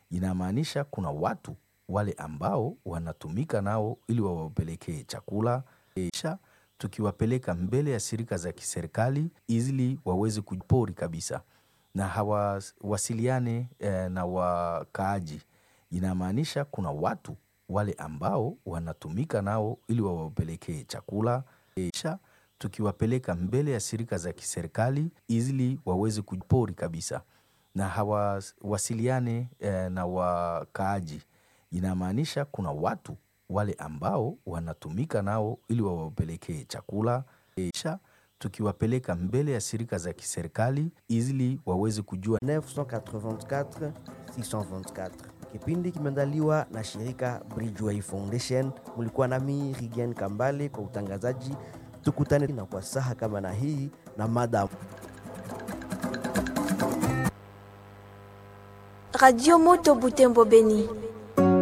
inamaanisha kuna watu wale ambao wanatumika nao ili wawapelekee chakula kisha tukiwapeleka mbele ya shirika za kiserikali ili waweze kujipori kabisa na hawasiliane eh, na wakaaji. Inamaanisha kuna watu wale ambao wanatumika nao ili wawapelekee chakula kisha tukiwapeleka mbele ya shirika za kiserikali ili waweze kujipori kabisa na hawasiliane eh, na wakaaji. Inamaanisha kuna watu wale ambao wanatumika nao ili wawapelekee chakula kisha tukiwapeleka mbele ya shirika za kiserikali ili waweze kujua 984 624 kipindi kimeandaliwa na shirika Bridgeway Foundation. Mulikuwa nami Rigen Kambale kwa utangazaji. Tukutane na kwa saha kama na hii na mada Radio Moto Butembo Beni.